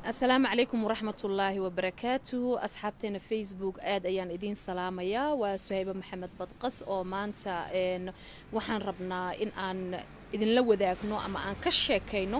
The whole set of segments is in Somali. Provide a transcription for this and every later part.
asalaamu calaykum waraxmatullaahi wabarakaatuhu asxaabteena facebook aad ayaan idiin salaamayaa waa suhaybe maxamed badqas oo maanta waxaan rabnaa in aan idinla wadaagno ama aan ka sheekayno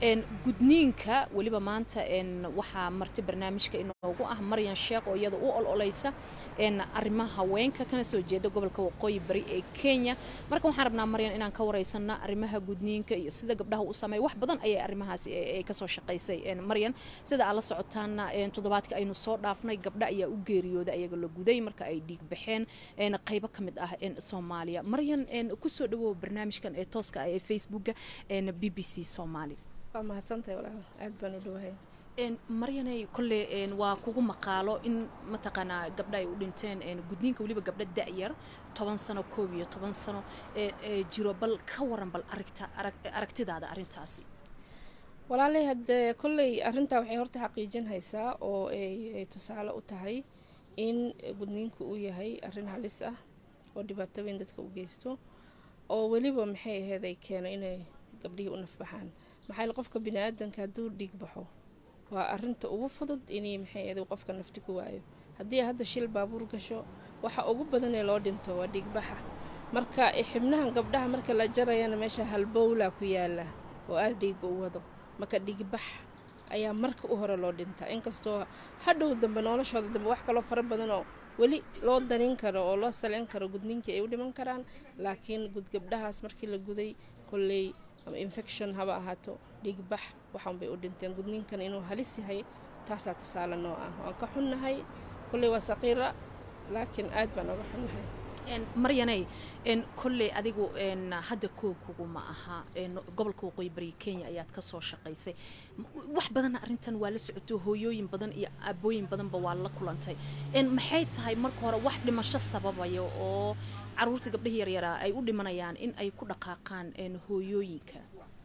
gudniinka weliba maanta waxaa marti barnaamijka inoogu ah maryan sheekh oo iyada u ololeysa arrimaha haweenka kana soo jeeda gobolka waqooyi bari ee kenya marka waxaan rabnaa maryan inaan ka wareysana arrimaha gudniinka iyo sida gabdhaha u sameeya wax badan ayay arrimahaasi ay kasoo shaqaysay maryan sida aad la socotaana toddobaadka aynu soo dhaafnay gabdha ayaa u geeriyooda ayaga la guday marka ay dhiig baxeen qaybo ka mid ah soomaaliya maryan kusoo dhawow barnaamijkan ee tooska ah ee facebooka b b c soomaali waa mahadsantahay walaal aad baan u dhawahay maryanay kolle waa kugu maqaalo in mataqaanaa gabdha ay u dhinteen gudniinka weliba gabdha da'yar toban sano koob iyo toban sano jiro bal ka waran bal aragtidaada arrintaasi walaalay haddee kolley arrintaa waxay horta xaqiijin haysaa oo ay tusaale u tahay in gudniinku uu yahay arrin halis ah oo dhibaato weyn dadka u geysto oo weliba maxay ahayd ay keeno inay gabdhihii u nafbaxaan maxaa qofka bini-aadanka hadduu dhiig baxo waa arinta ugu fudud inay maxay ahayd qofka nafti ku waayo haddii hadda shil baabuur gasho waxa ugu badan ee loo dhinto waa dhiigbaxa marka xibnahan gabdhaha marka la jarayana meesha halbowla ku yaala oo aada dhiigga u wado marka dhiigbax ayaa marka u hore loo dhintaa inkastoo hadhow dambe noloshooda dambe wax kaloo fara badan oo weli loo danin karo oo loo salin karo gudniinkii ay u dhiman karaan laakiin gudgabdhahaas markii la guday kolley ama infection haba ahaato dhiigbax waxaan bay u dhinteen gudniinkan inuu halis yahay taasaa tusaale noo ah waan ka xunnahay kolley waa saqiira laakiin aad baan oga xunnahay maryanay kolley adigu hadda koogkugu ma aha gobolka waqooyi bari kenya ayaad ka soo shaqaysay wax badanna arrintan waa la socoto hooyooyin badan iyo aabooyin badanba waa la kulantay maxay tahay marka hore wax dhimasho sababaya oo caruurta gabdhahi yaryaraa ay u dhimanayaan in ay ku dhaqaaqaan hooyooyinka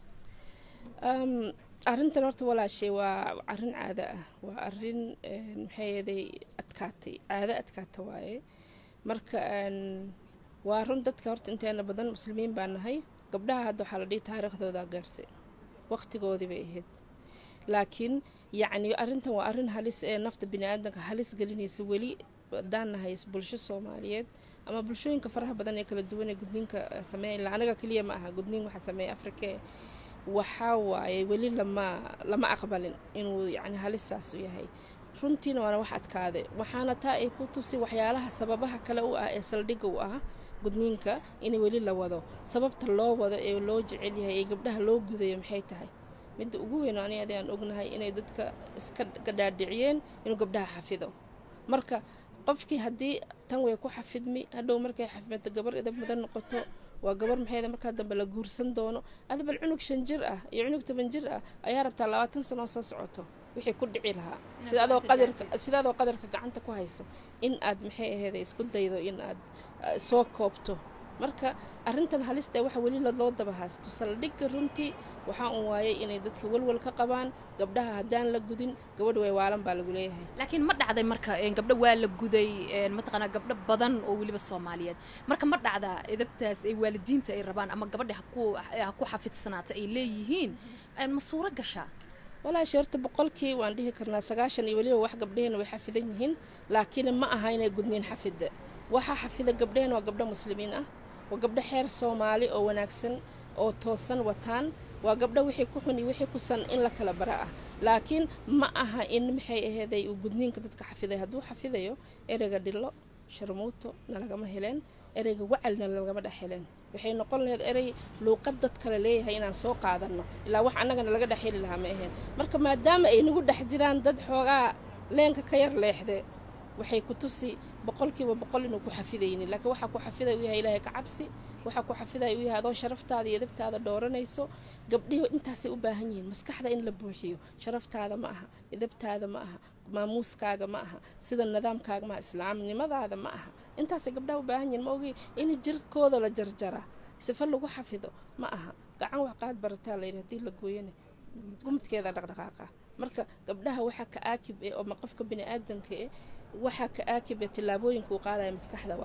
arrintan horta walaashay waa arrin caado ah waa arrin maxayeeday adkaatay caado adkaata waaye marka waa run dadka horta inteena badan muslimiin baa nahay gabdhaha hadda waxaa la dhihi taariikhdoodaa gaartay waqtigoodii bay ahayd laakiin yacni arrintan waa arrin halis ee nafta bini-aadanka halis gelinaysa weli haddaan nahay bulsho soomaaliyeed ama bulshooyinka faraha badan ee kala duwan ee gudniinka sameeya ilaa anaga keliya ma aha gudniin waxaa sameeya afrikee waxaa waaye weli lama lama aqbalin inuu yacni halisaas u yahay runtiina waana wax adkaade waxaana taa ay ku tusi waxyaalaha sababaha kale u ah ee saldhigga u ah gudniinka in weli la wado sababta loo wado ee loo jecel yahay ee gabdhaha loo gudayo maxay tahay midda ugu weyn ani adi aan ognahay inay dadka iska gadhaadhiciyeen inuu gabdhaha xafido marka qofkii haddii tan way ku xafidmi hadhow markay xafidmato gabar idab mudan noqoto waa gabar maxayda markaa dambe la guursan doono adabal cunug shan jir ah iyo cunug toban jir ah ayaa rabtaa labaatan sanoo soo socoto wixii ku dhici lahaa sidaadoo qadarka gacanta ku hayso in aad maxay aheeda isku daydo in aad soo koobto marka arrintan halista waxa weli loo daba haasto saldhigga runtii waxaa un waayay inay dadka walwal ka qabaan gabdhaha haddaan la gudin gabadha way waalan baa lagu leeyahay laakiin ma dhacday marka gabdho waa la guday mataqaanaa gabdho badan oo weliba soomaaliyeed marka ma dhacdaa edabtaas ay waalidiinta ay rabaan ama gabadha ha ku xafidsanaata ay leeyihiin ma suuro gashaa walaashi horta boqolkii waan dhihi karnaa sagaashan iyo weliba wax gabdhaheenna way xafidan yihiin laakiin ma aha inay gudniin xafida waxaa xafida gabdhaheen waa gabdho muslimiin ah waa gabdho xeer soomaali oo wanaagsan oo toosan wataan waa gabdho wixii ku xun iyo wixii ku san in la kala bara ah laakiin ma aha in maxay aheeday uu gudniinka dadka xafiday hadduu xafidayo ereyga dhillo sharmuuto na lagama heleen ereyga wacalna lagama dhex heleen waxay noqon lahayd erey luuqad dad kale leeyahay inaan soo qaadanno ilaa wax annagana laga dhex heli lahaa ma ahayn marka maadaama ay nagu dhex jiraan dad xoogaa leenka ka yar leexde waxay ku tusi boqolkiiba boqol inuu ku xafidaynin laakiin waxaa ku xafiday u yahay ilaahay ka cabsi waxaa ku xafiday u yahay adoo sharaftaada iyo edabtaada dhooranayso gabdhihi intaasay u baahan yihiin maskaxda in la buuxiyo sharaftaada ma aha edabtaada ma aha maamuuskaaga ma aha sida nidaamkaaga maaha islaamnimadaada ma aha intaasay gabdhaha u baahan yihiin ma ogi in jirkooda la jarjara sifo lagu xafido ma aha gacan wax qaad barataa layidhi haddii la gooyana gumudkeeda dhaqdhaqaaqa marka gabdhaha waxaa ka aakib eh oo qofka bini aadanka eh waxaa ka aakib ee tillaabooyinka uu qaadaya maskaxda waaye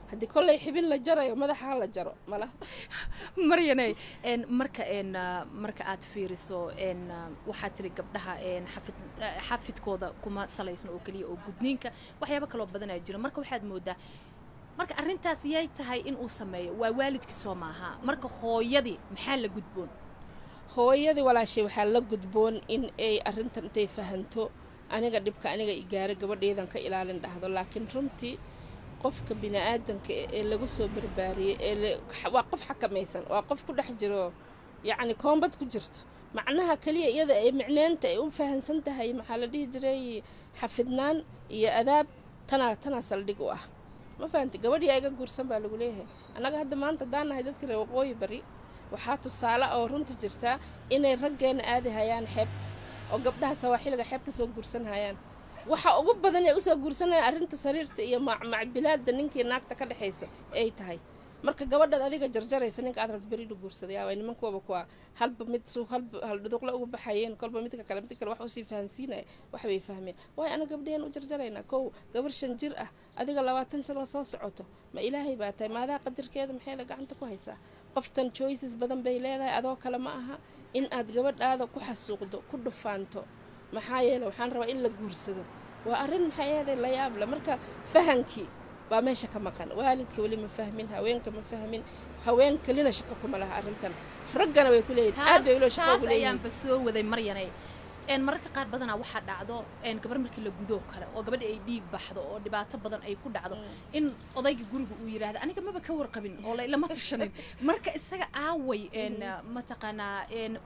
haddii kolley xibin la jarayo madaxa ha la jaro mala maryanay marka marka aad fiiriso waxaad tiri gabdhaha xafid xafidkooda kuma salaysno oo keliya oo gudniinka waxyaabo kaloo badanaa jira marka waxaad moodaa marka arrintaas yay tahay in uu sameeyo waa waalidkii soo maaha marka hooyadii maxaa la gudboon hooyadii walaashay waxaa la gudboon in ay arrintan intay fahanto aniga dhibka aniga igaaro gabadheedan ka ilaalin dhahdo laakiin runtii qofka bini-aadanka ee lagu soo barbaariyey ee waa qof xakamaysan waa qof ku dhex jiro yacni koombad ku jirto macnaha keliya iyada ay micneynta ay u fahansan tahay maxaa la dhihi jiray xafidnaan iyo adaab tanaa tanaa saldhig u ah ma fahanti gabadhii iga guursan baa lagu leeyahay annaga hadda maanta haddaan nahay dadka reer waqooyi bari waxaa tusaale oo runta jirtaa inay raggeena aadi hayaan xeebta oo gabdhaha sawaaxiliga xeebta soo guursan hayaan waxa ugu badan ee usoo guursanayaan arrinta sariirta iyo macbilaada ninkii naagta ka dhexaysa ay tahay marka gabadhaad adiga jarjaraysa ninka aad rabta beridu guursaday aa nimankuwaba kuwa halba mid su halba haldhuduqla uga baxayeen kolba midka kale midka kale wax usii fahansiinaya waxbay fahmeen waayo ana gabdhaheen u jarjaraynaa kow gabar shan jir ah adiga labaatan sano soo socoto ma ilaahay baa tahay maadaa qadarkeeda maxayda gacanta ku haysaa qoftan choices badan bay leedahay adoo kale ma aha in aad gabadhaada ku xasuuqdo ku dhufaanto maxaa yeele waxaan rabaa in la guursado waa arrin maxay ahaday la yaable marka fahankii baa meesha ka maqan waalidka weli ma fahmin haweenka ma fahmin haween kelina shaqo kuma laha arrintan raggana way ku leeyihin aad bay ulo shaqo ugu leeyihin ayaanba soo waday maryanay mararka qaar badanaa waxaa dhacdo gabar markii la gudoo kale oo gabadha ay dhiig baxdo oo dhibaato badan ay ku dhacdo in odayga guriga uu yidhaahda aniga maba ka warqabin oo lama tashanin marka isaga aaway mataqaanaa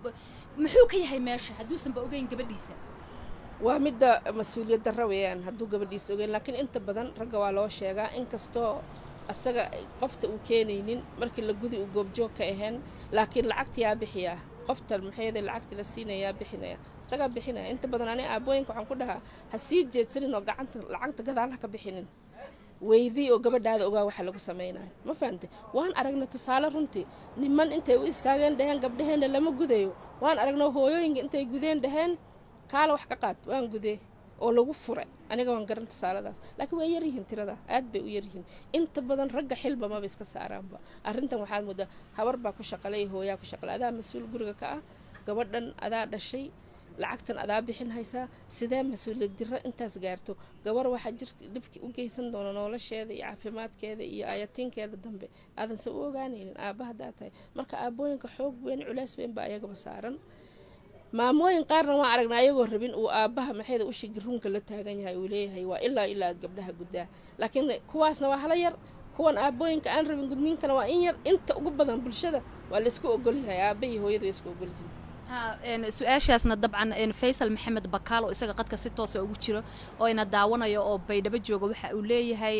muxuu ka yahay meesha hadduusanba ogeyn gabadhiisa waa midda mas-uuliyad darra weeyaan hadduu gabadhiisa ogeyn laakiin inta badan ragga waa loo sheegaa inkastoo asaga qofta uu keenaynin markii la gudi uu goobjoog ka ahayn laakiin lacagta yaa bixiyaa qoftan maxayada lacagta la siinayaa bixinaya isagaa bixinaya inta badan ani aabooyinka waxaan ku dhahaa ha sii jeedsanin oo gacanta lacagta gadaalaha ka bixinin weydii oo gabadhaada ogaa waxa lagu samaynayo ma fahamtay waan aragna tusaale runtii niman intay u istaageen dhaheen gabdhaheenna lama gudayo waan aragna hooyooyinka intay gudeen dhaheen kaala wax ka qaad waan gudee oo lagu fure aniga waan garan tusaaladaas laakiin way yaryihiin tirada aad bay u yaryihiin inta badan ragga xilba maba iska saaraanba arrintan waxaad moodaa habar baa ku shaqalay hooyaa ku shaqalay adaa mas-uul guriga ka ah gabadhan adaa dhashay lacagtan adaa bixin haysaa sidee mas-uuliyad diro intaas gaarto gabar waxaa jir dhibki u geysan doona nolosheeda iyo caafimaadkeeda iyo ayatiinkeeda dambe aadanse u ogaanaynin aabba haddaa tahay marka aabooyinka xoog weyn culays weyn baa ayagaba saaran maamooyin qaarna waan aragnaa ayagoo rabin uu aabbaha maxayda ushigi runka la taagan yahay uu leeyahay waa ilaa ilaa aad gabdhaha guddaa laakiin kuwaasna waa hala yar kuwan aabbooyinka aan rabin gudniinkana waa in yar inta ugu badan bulshada waa laysku ogolyahay aabba iyo hooyada way isku ogolyihiin su-aashaasna dabcan faysal maxamed bakaal oo isaga qadka si toosa ugu jiro oo ina daawanayo oo baydhabo jooga waxa uu leeyahay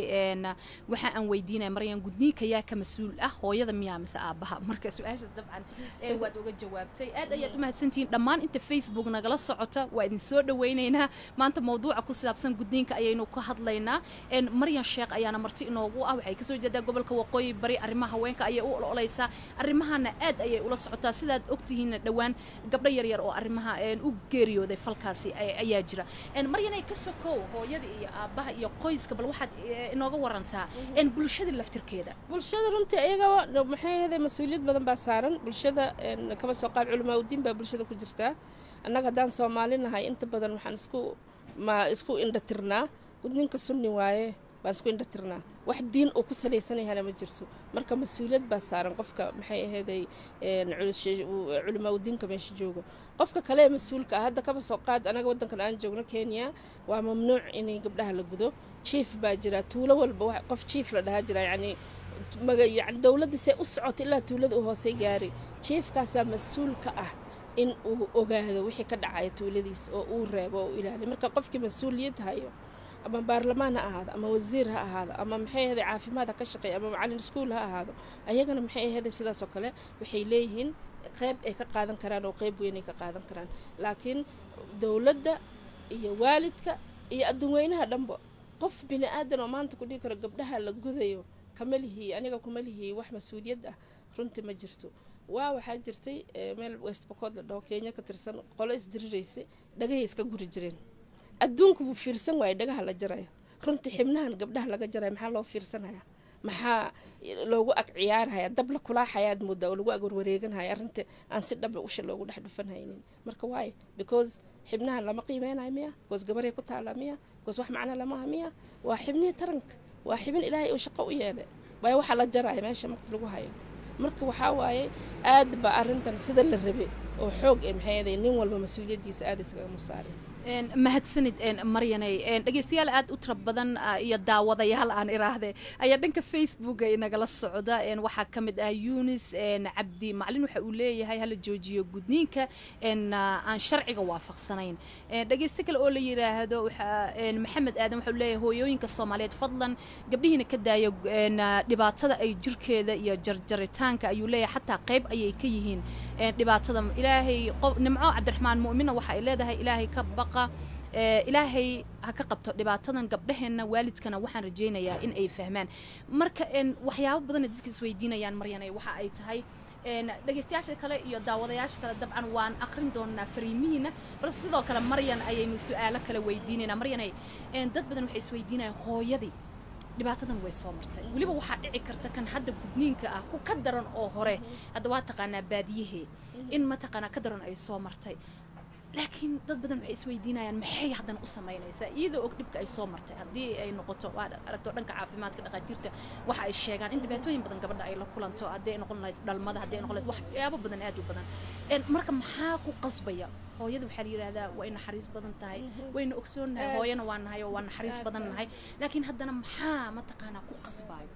waxa aan weydiinaya maryan gudniinka yaa ka mas-uul ah hooyada miyaa mise aabbaha marka su-aasha dabcan waad uga jawaabtay aad ayaad u mahadsantihiin dhammaan inta facebook nagala socota waa idin soo dhawaynaynaa maanta mawduuca ku saabsan gudniinka ayaynu ka hadlaynaa maryan sheekh ayaana marti inoogu ah waxay kasoo jeedaa gobolka waqooyi bari arrimaha haweenka ayay u ololeysaa arrimahana aad ayay ula socotaa sidaad ogtihiinna dhowaan gabdho yaryar oo arrimaha u geeriyooday falkaasi ayaa jira maryanay ka sokow hooyada iyo aabbaha iyo qoyska bal waxaad inooga warantaa bulshada laftirkeeda bulshada runtii iyagaba maxay ahaday mas-uuliyad badan baa saaran bulshada kaba soo qaad culamaa udiin baa bulshada ku jirtaa annaga haddaan soomaali nahay inta badan waxaan isku ma isku indhatirnaa gudninka sunni waaye baan isku indhatirnaa wax diin uu ku salaysanayahana ma jirto marka mas-uuliyad baa saaran qofka maxay ahayday culimaa udiinka meesha joogo qofka kale ee mas-uulka ah hadda kaba soo qaad anaga waddankan aan joogno kenya waa mamnuuc inay gabdhaha la gudo jief baa jira tuulo walba qof jief la dhahaa jira yacni yani dowladda see u socota ilaa tuulada u hoosey gaari jiefkaasaa mas-uul ka ah in uu ogaado wixii ka dhacaya tuuladiis oo uu reebo oo u ilaaliyo marka qofkii mas-uuliyad hayo ama baarlamaan ha ahaado ama wasiir ha ahaado ama maxay ahaday caafimaad ha ka shaqeeya ama macalin iskuul ha ahaado ayagana maxay ahaday sidaas oo kale waxay leeyihiin qeyb ay ka qaadan karaan oo qeyb weyn ay ka qaadan karaan laakiin dowladda iyo waalidka iyo adduunweynaha dhanba qof bini aadan oo maanta ku dhihi karo gabdhaha la gudayo kama lihii aniga kuma lihii wax mas-uuliyad ah runtii ma jirto waa waxaa jirtay meel westbacood la dhaho kenya ka tirsan qolo isdiriraysay dhagahay iska guri jireen adduunku wuu fiirsan waayay dhagaha la jaraya runtii xibnahan gabdhaha laga jaraya maxaa loo fiirsanaya maxaa loogu ag ciyaarhaya dab la kulaaxayaad moodaa oo lagu ag warwareeganhaya arrinta aan si dhaba usha loogu dhex dhufanhaynin marka waayo because xibnahan lama qiimeynayo miya because gabaray ku taala miya because wax macna lamaha miya waa xibnihii taranka waa xibin ilaahay uu shaqo u yeelay waayo waxaa la jaraya meesha magta lagu hayo marka waxaa waaye aad ba arrintan sida la rabay oo xoog ee maxay ahayd nin walba mas-uuliyaddiisa aada iskaga musaaray mahadsanid maryanay dhegeystayaal aad u tira badan iyo daawadayaal aan iraahde ayaa dhanka facebooka inagala socda waxaa ka mid ah yunis cabdi maclin waxa uu leeyahay hala joojiyo gudniinka aan sharciga waafaqsanayn dhegeyste kale oo la yiraahdo maxamed aadan waxa uu leeyahay hooyooyinka soomaaliyeed fadlan gabdhihiina ka daaya dhibaatada ay jirkeeda iyo jarjaritaanka ayuu leeyahay xataa qayb ayay ka yihiin dhibaatada ilaahay nimco cabdiraxmaan mu'mina waxa ay leedahay ilaahay ka baqa ilaahay ha ka qabto dhibaatadan gabdhaheenna waalidkana waxaan rajaynayaa in ay fahmaan marka waxyaabo badana dadka isweydiinayaan maryanay waxa ay tahay dhegeystayaasha kale iyo daawadayaasha kale dabcan waan aqrin doonaa fariimihiina balse sidoo kale maryan ayaynu su-aalo kale weydiinaynaa maryanay dad badan waxay isweydiinayaan hooyadii dhibaatadan way soo martay weliba waxaa dhici karta kan hadda gudniinka ah ku ka daran oo hore hadda waa taqaanaa baadiyahee in mataqaanaa ka daran ay soo martay laakiin dad badan waxay isweydiinayaan maxay haddana u samaynaysaa iyadoo og dhibka ay soo martay haddii ay noqoto waa aragto dhanka caafimaadka dhaqaatiirta waxa ay sheegaan in dhibaatooyin badan gabadha ay la kulanto haddii ay noqon lahayd dhalmada haddii ay noqon lahayd waxyaabo badan aad u badan marka maxaa ku qasbaya hooyada waxaa la yidhahdaa way naxariis badan tahay wayna ogsoonnahay hooyana waa nahay oo waa naxariis badan nahay laakiin haddana maxaa mataqaanaa ku qasbayo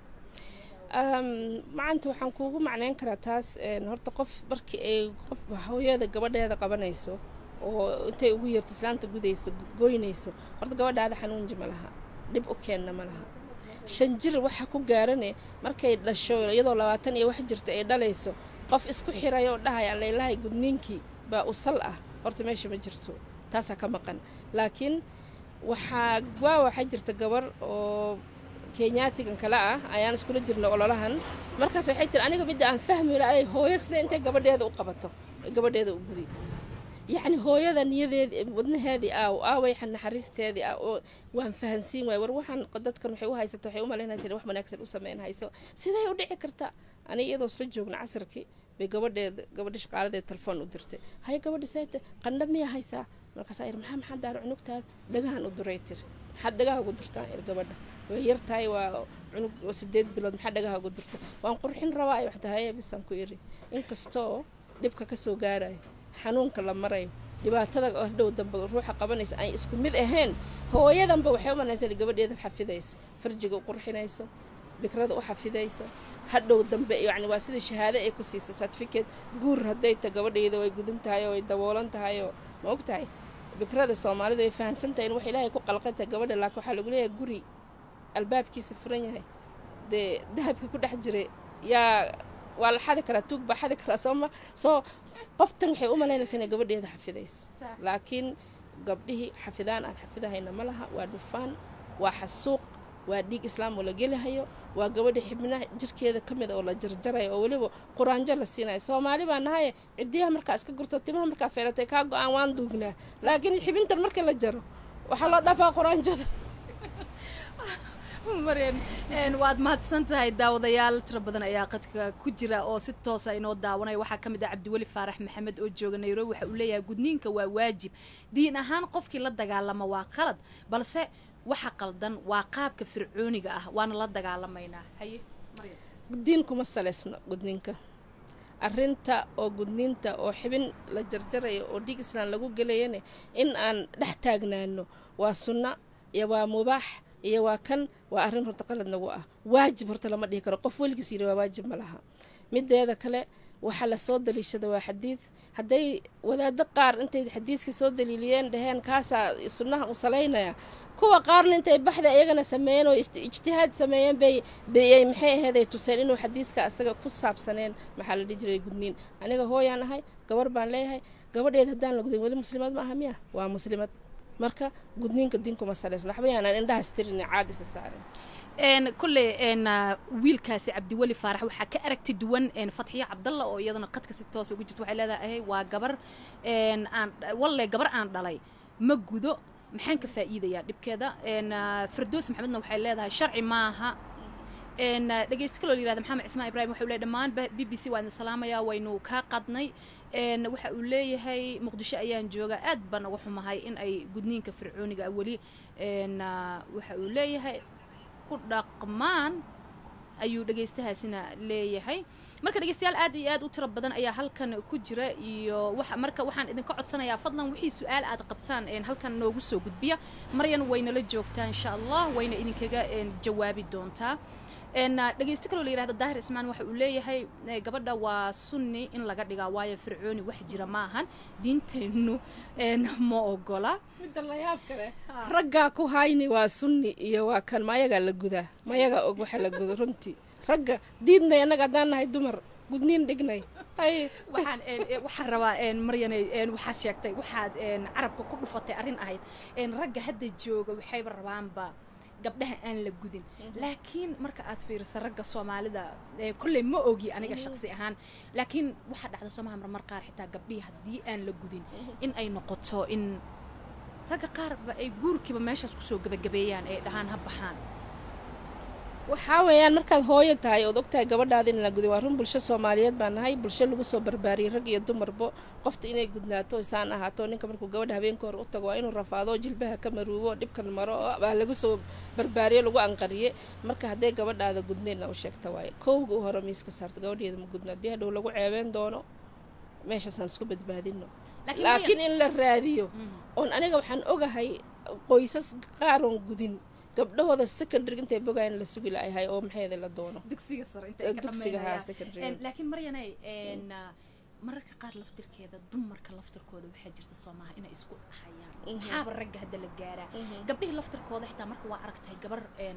macanta waxaan kuugu macneyn karaa taas horta qof markii ay qof hooyada gabadheeda qabanayso oo intay ugu yeerto islaanta gudayso goynayso horta gabadhaada xanuunji ma laha dhib u keenna ma laha shan jir waxa ku gaarane markay dhasho iyadoo labaatan iyo wax jirta ay dhalayso qof isku xirayo oo dhahaya laylahay gudniinkii baa usal ah horta meesha ma jirto taasaa ka maqan laakiin waxaa waa waxaa jirta gabar oo kenyaatigan kale ah ayaan iskula jirna ololahan markaas waxay tiri aniga midda aan fahmi laay hooyo sida intay gabadheeda u qabato gabadheeda u guri yacni hooyada niyadeedii wadnaheedii aaw aaway naxariisteedii ah oo waan fahansiin waay war waxaan dadkan waxay u haysata waxay u malaynaysa in wax wanaagsan u samayn hayso siday u dhici karta aniga iyadoo isla joogna casarkii bay gabadheeda gabadha shaqaaladeeda telefoon u dirtay hay gabadha sayta qandha miya haysaa markaasaa ir maxaa maxaa daaro cunugtaada dhagahan u duray tir maxaad dhagaha ugu durtaan ir gabadha way yar tahay waa cunug sideed bilood maxaa dhagaha ugu durta waan qurxin rabaa ay waxta haye bisaan ku iri inkastoo dhibka kasoo gaarayo xanuunka la marayo dhibaatada dhow dambe ruuxa qabanaysa ay isku mid ahayn hooyadanba waxay u malaysa in gabadheeda xafidaysa farjiga u qurxinayso bikrada u xafidayso hadhow dambe yani waa sida shahaado ay ku siisay certificate guur hadday ta gabadhayda way gudan tahay oo way daboolan tahay oo ma og tahay bikrada soomaalida way fahamsan tahay in wax ilaahay ku qalqan tahay gabadha laakiin waxaa lagu leeyahay guri albaabkiisa furan yahay dee dahabka ku dhex jiray yaa waa la xadi karaa tuug baa xadi karaa sooma soo qoftan waxay u malaynaysa inay gabadheeda xafidayso laakiin gabdhihii xafidaan aan xafidahayna ma laha waa dhufaan waa xasuuq waa dhiig islaam oo la gelihayo waa gabadha xibnaha jirkeeda ka mid oo la jarjarayo oo weliba quraanjo la siinayo soomaali baa nahaye cidiyaha markaa iska gurto timaha markaa feeratay kaa go-aan waan duugnaa laakiin xibintan marka la jaro waxaa loo dhafaa quraanjada maryan waad mahadsan tahay daawadayaal tiro badan ayaa qadka ku jira oo si toosa inoo daawanaya waxaa ka mid ah cabdiweli faarax maxamed oo jooga nairobi waxa uu leeyahay gudniinka waa waajib diin ahaan qofkii la dagaalama waa qalad balse waxa qaldan waa qaabka fircooniga ah waana la dagaalamaynaa haye diin kuma salaysno gudniinka arrinta oo gudniinta oo xibin la jarjarayo oo dhiig islaan lagu gelayane in aan dhex taagnaano waa sunno iyo waa mubaax iyo waa kan waa arrin horta qalad nagu ah waajib horta lama dhihi karo qof weligiis yidhi waa waajib ma laha mideeda kale waxaa lasoo daliishada waa xadiid hadday wadaado qaar intay xadiiska soo daliiliyeen dhaheen kaasaa sunnaha u salaynaya kuwa qaarna intay baxda iyagana sameeyeen oo ijtihaad sameeyeen bay bayay maxay aheeday tuseen inuu xadiiska asaga ku saabsaneen maxaa la dhihi jiray gudniin aniga hooyaan ahay gabar baan leeyahay gabadheed haddaan la gudin weli muslimad ma aha miya waa muslimad marka gudniinka diinkuma salaysna waxba yaanaan indhahaas tirin caadisa saaren kulley wiilkaasi cabdiweli faarax waxaa ka aragti duwan fatxiya cabdalla oo iyadana qadka si toosa ugu jirta waxay leedahay waa gabar aan walle gabar aan dhalay ma gudo maxaan ka faa'iidayaa dhibkeeda firdoos maxamedna waxay leedahay sharci maaha dhegeysta kaloo la yirahda maxamed cismaan ibrahim wuxuu leeyahay dhammaan b b c waa idin salaamayaa waynu kaa qadnay waxa uu leeyahay muqdisho ayaan joogaa aad baan uga xumahay in ay gudniinka fircooniga weli waxa uu leeyahay ku dhaqmaan ayuu dhegeystahaasina leeyahay marka dhegeystayaal aad iyo aad u tiro badan ayaa halkan ku jira iyo marka waxaan idinka codsanayaa fadlan wixii su-aal aad qabtaan halkan noogu soo gudbiya maryan waynala joogtaa insha allah wayna idinkaga jawaabi doontaa dhegeysto kaloo la yirahdo daahir ismaan waxa uu leeyahay gabadha waa sunni in laga dhigaa waayo fircooni wax jira ma ahan diinteennu ma ogola midda layaab kale raggaa ku hayni waa sunni iyo waa kan mayagaa la gudaa mayagaa og waxa la gudo runtii ragga diidnay annaga haddaan nahay dumar gudniin dhignay waxaan waxaan rabaa maryanay waxaad sheegtay waxaad carabka ku dhufatay arrin ahayd ragga hadda jooga waxayba rabaanba gabdhaha aan la gudin laakiin marka aad fiiriso ragga soomaalida kolley ma ogi aniga shaqsi ahaan laakiin waxaa dhacda soomaha marmar qaar xitaa gabdhihii haddii aan la gudin in ay noqoto in ragga qaarba ay guurkiiba meeshaas kusoo gebagabeeyaan ay dhahaan ha baxaan waxaa weeyaan markaad hooyo tahay ood ogtahay gabadhaada in la gudin waa run bulsho soomaaliyeed baa nahay bulsho lagu soo barbaariyey rag iyo dumarbo qofta inay gudnaato isaan ahaato ninka markuu gabadha habeenka hore u tago waa inuu rafaado jilbaha ka maruubo dhibkan maro baa lagu soo barbaariye lagu anqariye marka hadday gabadhaada gudnaynna u sheegta waaye kowga u hore miiska saarta gabadheeda ma gudna haddii hadhow lagu ceebeen doono meeshaasaan isku badbaadino laakiin in la raadiyo oon aniga waxaan ogahay qoysas qaar oon gudin gabdhahooda secondary intay bogayan la sugi laayahay oo maxeeda la doono dugsiga sare dugsiga haa secondary laakiin maryanay mararka qaar laftirkeeda dumarka laftirkooda waxaa jirta soomaha inay isku hayaan maxaaba ragga hadda la gaaraa gabdhihii laftirkooda xitaa marka waa aragtay gabar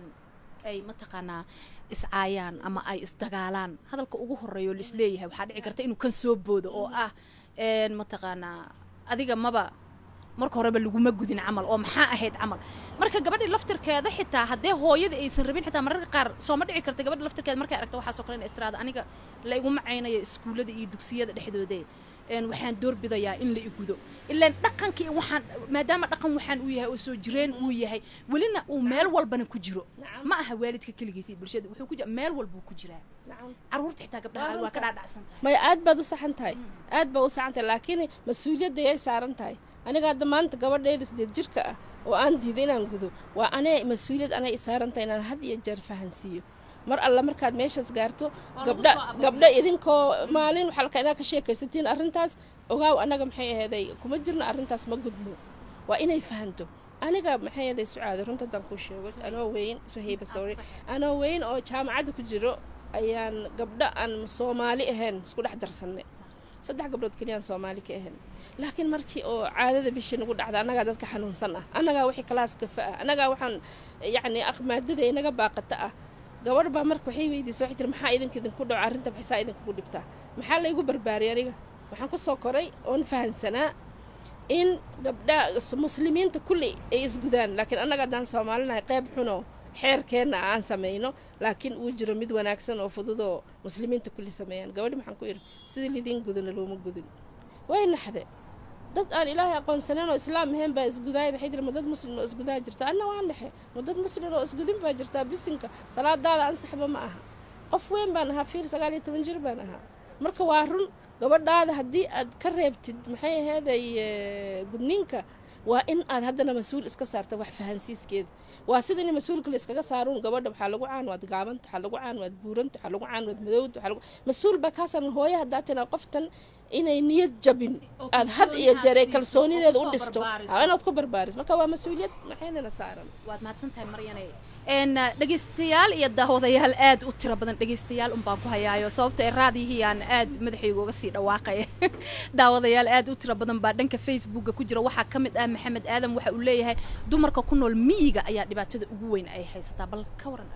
ay mataqaanaa iscaayaan ama ay isdagaalaan hadalka ugu horeeyo laisleeyahay waxaa dhici karta inuu kan soo boodo oo ah mataqaanaa adiga maba marka horeba laguma gudin camal oo maxaa ahayd camal marka gabadhii laftirkeeda xitaa haddee hooyada aysan rabin xitaa mararka qaar sooma dhici karta gabadha laftirkeeda markay aragta waxaasoo kale in istiraada aniga la iguma caynayo iskuullada iyo dugsiyada dhexdoodee waxaan doorbidayaa in la igudo ilaan dhaqankii waxaan maadaama dhaqan waxaan uu yahay oo soo jireen uu yahay welina uu meel walbana ku jiro ma aha waalidka keligiisa iyo bulshada wuxuu ku jira meel walbuu ku jiraa caruurta xitaa gabdhaha waa ka dhaadhacsan tahay maya aad baad u saxan tahay aad baad u saxan tahay laakiin mas-uuliyadda yay saaran tahay aniga hadda maanta gabadhayda sideed jirka ah oo aan diiday inaan gudo waa anee mas-uuliyad anay i saaran tahay inaan had iyo jeer fahansiiyo mar alla markaad meeshaas gaarto gabdha gabdha idinkoo maalin waxaa laka inaad ka sheekaysatiin arrintaas ogaaw annaga maxay aheeday kuma jirna arrintaas ma gudmo waa inay fahanto aniga maxay aheeday sucaada runta haddaan kuu sheego anoo weyn suhayba sorry anoo weyn oo jaamacadda ku jiro ayaan gabdha aan soomaali ahayn isku dhex darsannay saddex gabdhood keliyaan soomaali ka ahayn laakiin markii oo caadada bishii nagu dhacda annagaa dadka xanuunsan ah annagaa wixii kalaas gafa ah annagaa waxaan yacni aqmaadada inaga baaqata ah gabadh baa marka waxay weydiisa waxay tiri maxaa idinka idinku dhaco arrinta maxaysaa idinkugu dhibtaa maxaa laygu barbaariyay aniga waxaan ku soo koray oon fahansanaa in gabdha muslimiinta kulli ay isgudaan laakiin annaga haddaan soomaalinahay qayb xuno xeerkeenna aan samayno laakiin uu jiro mid wanaagsan oo fududoo muslimiinta kulli sameeyaan gabadhi maxaan ku yidhi sidii lidiin gudana looma gudin way naxde dad aan ilaahay aqoonsaneyn oo islaam ahayn baa isgudaaya maxay tiri ma dad muslim oo isgudaa jirta anna waan dhexe ma dad muslim oo isgudin baa jirtaa bisinka salaadaada ansaxba ma aha qof weyn baan ahaa fiir sagaal iyo toban jir baan ahaa marka waa run gabadhaada haddii aad ka reebtid maxay aheeday gudniinka waa in aad haddana mas-uul iska saarta wax fahansiiskeeda waa sida in mas-uulka la iskaga saaruun gabadha waxaa lagu caan waad gaabanta waxaa lagu caan waad buuranta waxaa lagu caan waad madowda waxaa lagu mas-uul baa kaasan hooyo haddaa tinaa qoftan inay niyad jabin aad had iyo jeer ay kalsoonideeda u dhisto inaad ku barbaaris marka waa mas-uuliyad maxaynana saaran waad mahadsantahay maryane dhegaystayaal iyo daawadayaal aad u tiro badan dhegaystayaal unbaan ku hayaayo sababto ee raadiyihiyaan aad madaxayga uga sii dhawaaqaya daawadayaal aad u tiro badan baa dhanka facebooka ku jira waxaa ka mid ah maxamed aadam waxa uu leeyahay dumarka ku nool miyiga ayaa dhibaatada ugu weyn ay haysataa bal ka waran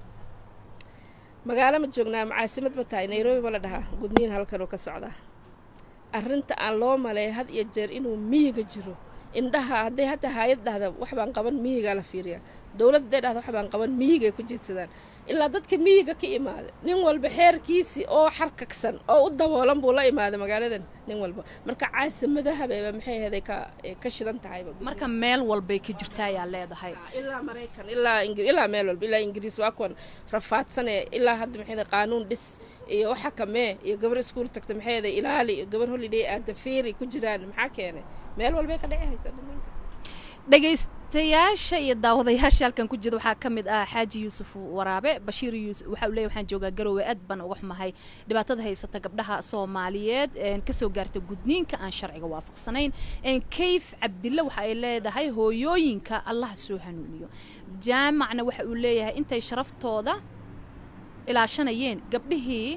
magaalo ma joognaa macaasimad ma tahay nairobi ma la dhahaa gudniin halkanuu ka socdaa arrinta aan loo maleeya had iyo jeer inuu miyiga jiro indhaha hadday hataa haayad dhahda wax baan qaban miyigaa la fiiriyaa dowlad hadday dhahda wax baan qaban miyigay ku jeedsadaan ilaa dadka miyiga ka imaada nin walba xeerkiisii oo xarkagsan oo u daboolan buu la imaada magaaladan nin walba marka caasimadahaba maxay ahaday ka ka shidan tahayba marka meel walbay ka jirta ayaa leedahay ilaa maraykan ilaa ilaa meel walba ilaa ingiriis waa kuwan rafaadsane ilaa hadda maxay qaanuun dhis iyo waxa kamee iyo gabar iskuul tagta maxay ahaday ilaali iyo gabar holiday aada fiiri ku jiraan maxaa keenay meel walbay ka dhici haysa dhamanka dhegaystayaasha iyo daawadayaasha halkan ku jira waxaa ka mid ah xaaji yuusuf waraabe bashiir yuusuf waxa uu leeyahy waxaan joogaa garoowe aad baan uga xumahay dhibaatada haysata gabdhaha soomaaliyeed kasoo gaarta gudniinka aan sharciga waafaqsanayn kayf cabdille waxa ay leedahay hooyooyinka allaha soo hanuuniyo jaamacna waxa uu leeyahay intay sharaftooda ilaashanayeen gabdhihii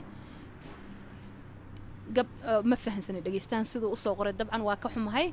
gab ma fahansanay dhegaystahan siduu usoo qoray dabcan waa ka xumahay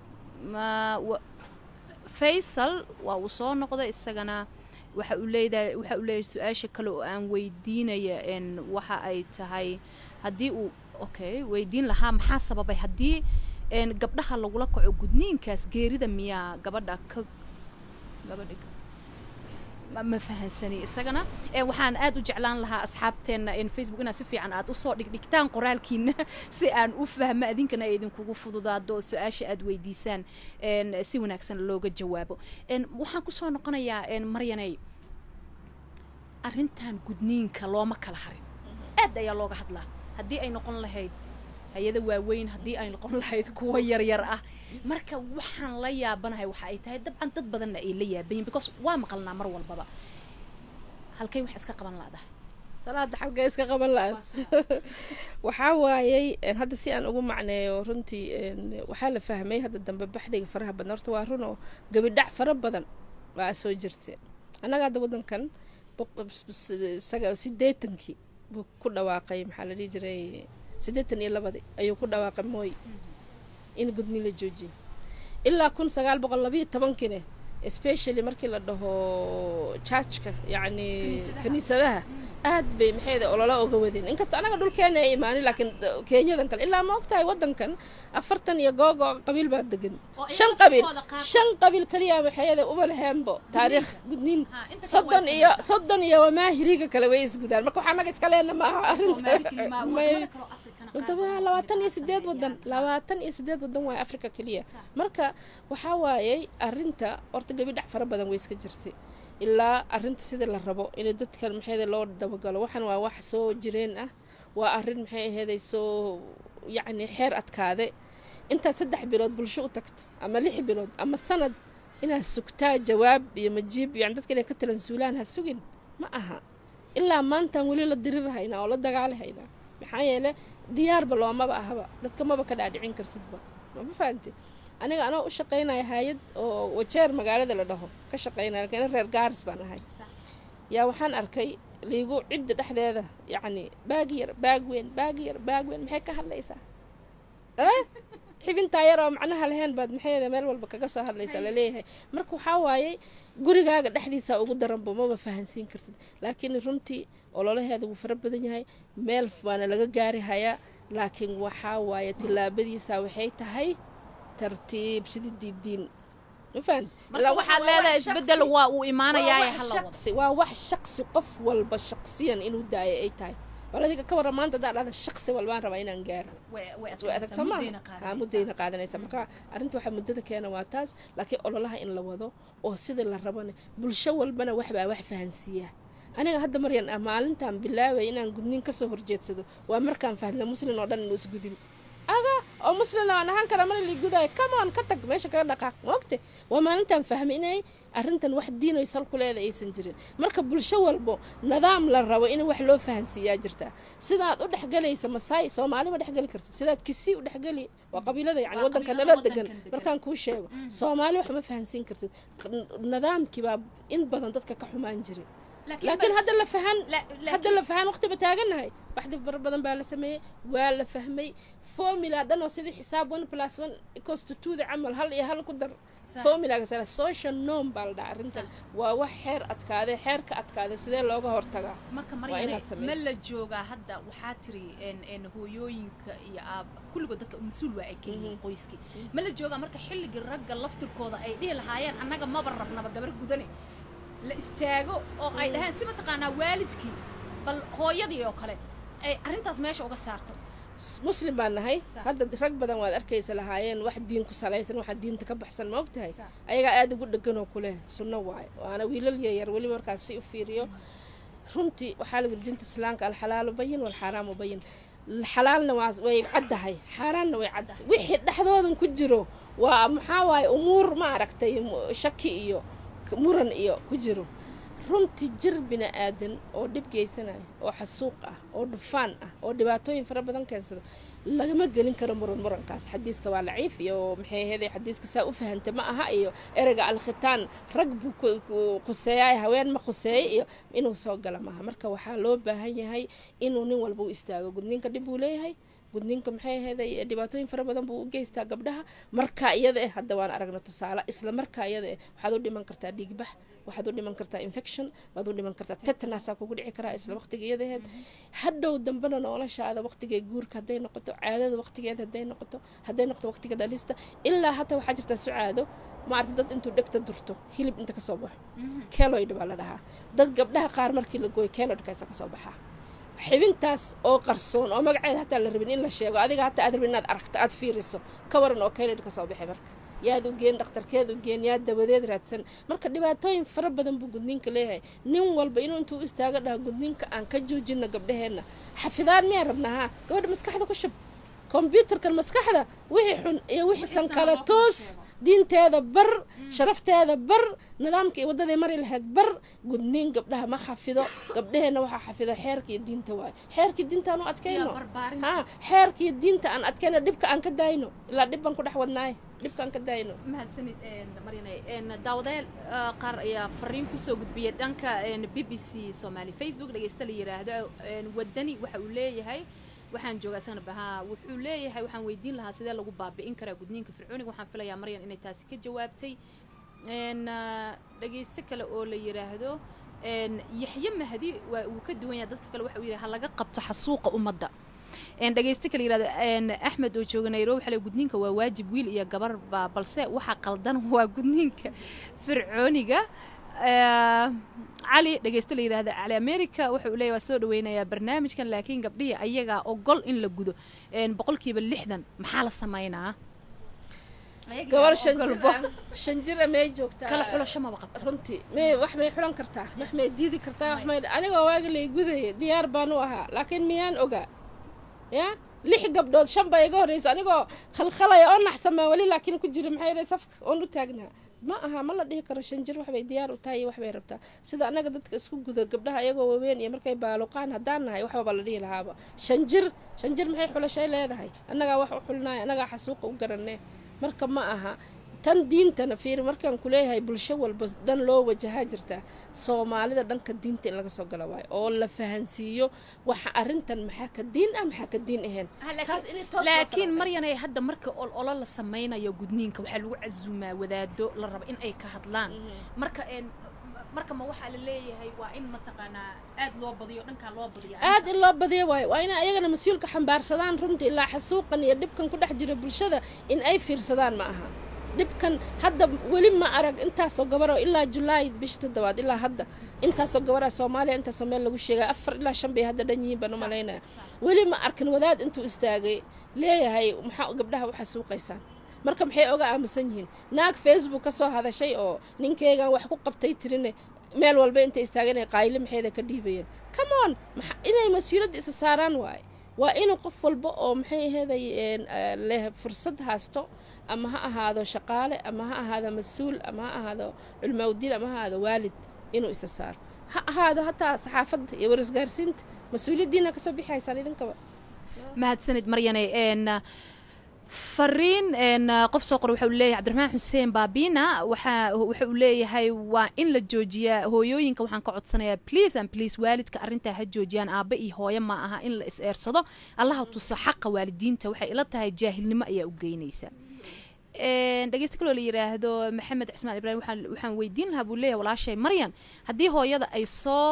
faysal waa uu soo noqday isagana waxa uu leedahay waxa uu leeyahay su-aasha kale oo aan weydiinaya waxa ay tahay haddii uu okay weydiin lahaa maxaa sababay haddii gabdhaha lagula kaco gudniinkaas geerida miyaa gabadha ka gabadha ma fahansani isagana waxaan aad u jeclaan lahaa asxaabteenna facebook inaad si fiican aad usoo dhigdhigtaan qoraalkiina si aan u fahmo adinkana ay idinkugu fududaado oo su-aasha aad weydiisaan si wanaagsan looga jawaabo waxaan kusoo noqonayaa maryanay arrintan gudniinka looma kala harin aad ayaa looga hadlaa haddii ay noqon lahayd hay-ada waaweyn haddii ay noqon lahayd kuwa yaryar ah marka waxaan la yaabanahay waxa ay tahay dabcan dad badanna ay la yaabayin because waa maqalnaa mar walbaba halkay wax iska qaban laadahay salaada xalkay iska qaban la waxaa waayey hadda si aan ugu macneeyo runtii waxaa la fahmay hadda dambe baxdiga faraha badan horta waa run oo gabidhac fara badan waa soo jirta annaga hadda waddankan sideetankii buu ku dhawaaqay maxaa la dhihi jiray siddeetan iyo labadii ayuu ku dhawaaqay mooy in gudni la joojiyo ilaa kun sagaal boqol labayo tobankiine especially markii la dhaho jaajka yacni kiniisadaha aad bay maxayda olola oga wadeen inkastoo anaga dhulkeena ay imaanin laakiin kenyadan kale ilaa ma ogtahay waddankan afartan iyo googo qabiil baa degan shan qabiil shan qabiil kaliya maxayada uba laheenbo taariikh gudniin soddon iyo soddon iyo wamaa hiriga kale way isgudaan marka waxaa anaga iska leena maaha arrinta wadama labaatan iyo sideed wadan labaatan iyo sideed wadan waay africa keliya marka waxaa waayey arinta horta gabidhac fara badan way iska jirtay ilaa arinta sida la rabo in dadkan maxay loo dabagalo waxan waa wax soo jireen ah waa arin maxay aheeday soo yacni xeer adkaade intaad saddex bilood bulsho u tagto ama lix bilood ama sanad inaad sugtaa jawaab iyo majiib yani dadka inay ka talansuulaan ha sugin ma aha ilaa maantaan weli la dirirhaynaa oo la dagaalahaynaa maxaa yeele diyaarba loomaba ahaba dadka maba ka dhaadhicin kartidba mama fahamti aniga anoo u shaqaynaya hay-ad oo wajeer magaalada la dhaho ka shaqaynaya lakin reer gaaris baan ahay yaa waxaan arkay liigu cidda dhexdeeda yacni baag yar baag weyn baag yar baag weyn maxay ka hadlaysaa xibintaa yar oo macnaha lahayn baad maxayda meel walba kaga soo hadlaysaa laleeyahay marka waxaa waayey gurigaaga dhexdiisa ugu daranba maba fahansiin kartid laakiin runtii ololaheeda wuu fara badan yahay meel waana laga gaari hayaa laakiin waxaa waaye tillaabadiisa waxay tahay tartiib sidii diidiin waxaad leedahay isbedel waa uu imaanayaa waa wax shaqsi qof walba shaqsiyan inuu daayo ay tahay bal adiga ka warra maanta hadaa dhahda shaqsi walbaan rabaa inaan gaaro way adagta maaha muddayna qaadanaysa marka arrinta waxaa muddada keena waa taas laakiin ololaha in la wado oo sida la rabana bulsho walbana waxbaa wax fahansiiya aniga hadda maryan ah maalintaan bilaabay inaan gudniin kasoo horjeedsado waa markaan fahmay muslin oo dhan inuu isgudin aga oo muslin aan ahaan kara mana liigudaayo cameon ka tag meesha kaga dhaqaaq maogte waa maalintaan fahmay inay arrintan wax diinoy sal ku leeda aysan jirin marka bulsho walbo nidaam la rabo in wax loo fahansiiyaa jirtaa sidaad u dhexgelaysa masaai soomaali ma dhexgeli kartid sidaad kisii u dhexgeli waa qabiilada yani waddanka nala degan markaan kuu sheego soomaali wax ma fahansiin kartid nidaamkiibaa in badan dadka ka xumaan jiray laakiin hadda la fahan hadda la fahan waqti ba taagannahay waxdi fara badan baa la sameeyey waa la fahmay formula dhan oo sidii xisaab one plus one equals to two da camal hal iyo hal ku dar formulaga sala social norm baa la dhaha arrintan waa wax xeer adkaaday xeerka adkaaday sidee looga hortagaa marka maryane ma la joogaa hadda waxaa tiri hooyooyinka iyo aab kulligood dadka mas-uul waa ay ka yihiin qoyskii ma la joogaa marka xilligii ragga laftirkooda ay dhihi lahaayeen annaga maba rabnaba gabar gudane la istaago oo ay dhaheen si mataqaanaa waalidkii bal hooyadii oo kale ay arrintaas meesha uga saarto muslim baan nahay hadda rag badan waad arkaysa lahaayeen wax diin ku salaysan waxa diinta ka baxsan ma og tahay ayagaa aada ugu dheganoo kuleh sunno waayo waana wiilal yaryar weli markaan si u fiiriyo runtii waxaa lagu diinta islaamka alxalaalu bayin walxaaraamu bayin xalaalna waa way caddahay xaaraanna way caddahay wixii dhexdoodan ku jiro waa maxaa waaye umuur ma aragtay shaki iyo muran iyo ku jiro runtii jir bini aadan oo dhib geysanaya oo xasuuq ah oo dhufaan ah oo dhibaatooyin fara badan keensada lagama gelin karo muran murankaas xadiiska waa laciif iyo maxay ahayd xadiiska saa u fahanta ma aha iyo ereyga alkhitaan rag buu khuseeya haween ma khuseeya iyo inuu soo gala maaha marka waxaa loo baahan yahay inuu nin walba u istaago gudninka dhib buu leeyahay gudninka maxay ahayd dhibaatooyin fara badan buu u geystaa gabdhaha markaa iyada eh hadda waan aragna tusaale isla markaa iyada eh waxaad u dhiman kartaa dhiigbax waxaad u dhiman kartaa infection waad u dhiman kartaa tetanasaa kugu dhici karaa isla waqtiga iyadaheed hadhow dambena noloshaada waqtigay guurka hadday noqoto caadada waqtigeeda hadday noqoto hadday noqoto waqtiga dhalista ilaa hataa waxaa jirta sucaado maarata dad intuu dhegta durto hilib inta kasoo baxo keloid baa la dhahaa dad gabdhaha qaar markii la gooyo keloidkaasa kasoo baxaa xibintaas oo qarsoon oo magaceeda hataa la rabin in la sheego adiga hataa aad rabin inaad aragto aad fiiriso ka waran oo keloid kasoo baxay marka yaad u geen dhakhtarkeed u geen yaad dabadeed raadsan marka dhibaatooyin fara badan buu gudniinka leeyahay nin walba inuu intuu istaaga dhaha gudniinka aan ka joojino gabdhaheenna xafidaan miyaan rabnaa haa gabadha maskaxda ku shub kombyuutarkan maskaxda wixii xun iyo wixiisan kale toos diinteeda bar sharafteeda bar nidaamka iyo waddaday mari lahayd bar gudniin gabdhaha ma xafido gabdhaheenna waxaa xafido xeerka iyo diinta waayo xeerkii diinta aan u adkayno ha xeerka iyo diinta aan adkayno dhibka aan ka daayno ilaa dhib baan ku dhex wadnaaye dhibka aan ka daayno mahadsanid maryane daawadeel qaar ayaa fariin kusoo gudbiyay dhanka b b c soomaali facebook dhegeysta la yiraahdo wadani waxa uu leeyahay waxaan joogaa sanab ahaa wuxuu leeyahay waxaan weydiin lahaa sidee lagu baabi'in karaa gudniinka fircooniga waxaan filayaa maryan inay taasi ka jawaabtay dhegeysto kale oo la yiraahdo yaxye mahdi waa uu ka duwan yahay dadka kale waxa uu yidhi ha laga qabto xasuuqa ummadda dhegeysto kale yirahdo axmed oo jooga nairobi waxaa le gudniinka waa waajib wiil iyo gabarba balse waxa qaldan waa gudniinka fircooniga cali dhegeysto la yirahda cali america wuxa uu leeyahy waa soo dhaweynayaa barnaamijkan laakiin gabdhihii ayagaa ogol in la gudo boqolkiiba lixdan maxaa la sameynaa gabar shan jira may joogtaa kala xulasho maba qabta runtii may wax may xulan kartaa wax may diidi kartaa wax may anigoo waaga lay gudaya diyaar baan u ahaa laakiin miyaan ogaa ya lix gabdhood shan baa iga horreysa anigoo khalkhalaya oo naxsamaa weli laakiin ku jira maxay dhahay safka oon u taagnaa ma aha ma la dhihi karo shan jir waxbay diyaar u tahay iyo waxbay rabtaa sida annaga dadka isku guda gabdhaha iyagoo waweyn iyo markay baaluqaan haddaan nahay waxbaba la dhihi lahaaba shan jir shan jir maxay xulashay leedahay annagaa wax u xulnaay annagaa xasuuqa u garanee marka ma aha tan diintana fiir markaan kuleeyahay bulsho walba dhan loo wajahaa jirtaa soomaalida dhanka diinta in laga soo gala waayo oo la fahansiiyo waxa arrintan maxaa ka diin ah maxaa ka diin ahayn laakiin maryanay hadda marka olo la samaynayo gudniinka waxaa lagu casuumaa wadaado la raba in ay ka hadlaan marka marka ma waxaa la leeyahay waa in mataqaanaa aad loo badiyo dhankaa loo badiyo aad in loo badiyo waayo waa in ayagana mas-uulka xambaarsadaan runtii ilaa xasuuqan iyo dhibkan ku dhex jira bulshada in ay fiirsadaan ma aha dhibkan hadda weli ma arag intaasoo gabaroo ilaa julaay bisha toddobaad ilaa hadda intaasoo gabaraa soomaaliya intaasoo meel lagu sheegay afar ilaa shan bay hadda dhan yihiin baan u malaynaya weli ma arkin wadaad intuu istaagay leeyahay maxaa gabdhaha u xasuuqaysaan marka maxay oga aamusan yihiin naag facebook ka soo hadashay oo ninkeygan wax ku qabtay tirine meel walba intay istaageen ay qaayli maxeeda ka dhiibayeen come on inay mas-uuliyadda isa saaraan waaye waa inuu qof walba oo maxay aheeday leh fursad haasto ama ha ahaado shaqaale ama ha ahaado mas-uul ama ha ahaado culmawdiin ama ha ahaado waalid inuu isa saaro ha ahaado hataa saxaafadda iyo warisgaarsiinta mas-uuliyaddiina kasoo bixaysaan idinkaba mahadsanid maryane fariin qof soo qora waxa uu leeyahay cabdiraxmaan xuseen baabina waxa waxa uu leeyahay waa in la joojiyaa hooyooyinka waxaan ka codsanayaa please and please waalidka arrintaa ha joojiyaan aabba iyo hooyo ma aha in la is eersado allaha tuso xaqa waalidiinta waxay ila tahay jaahilnimo ayaa u geynaysa dhegeysta kaloo la yiraahdo maxamed cismaan ibraahim waxaan waxaan weydiin lahaa buu leeyahay walaashay maryan haddii hooyada ay soo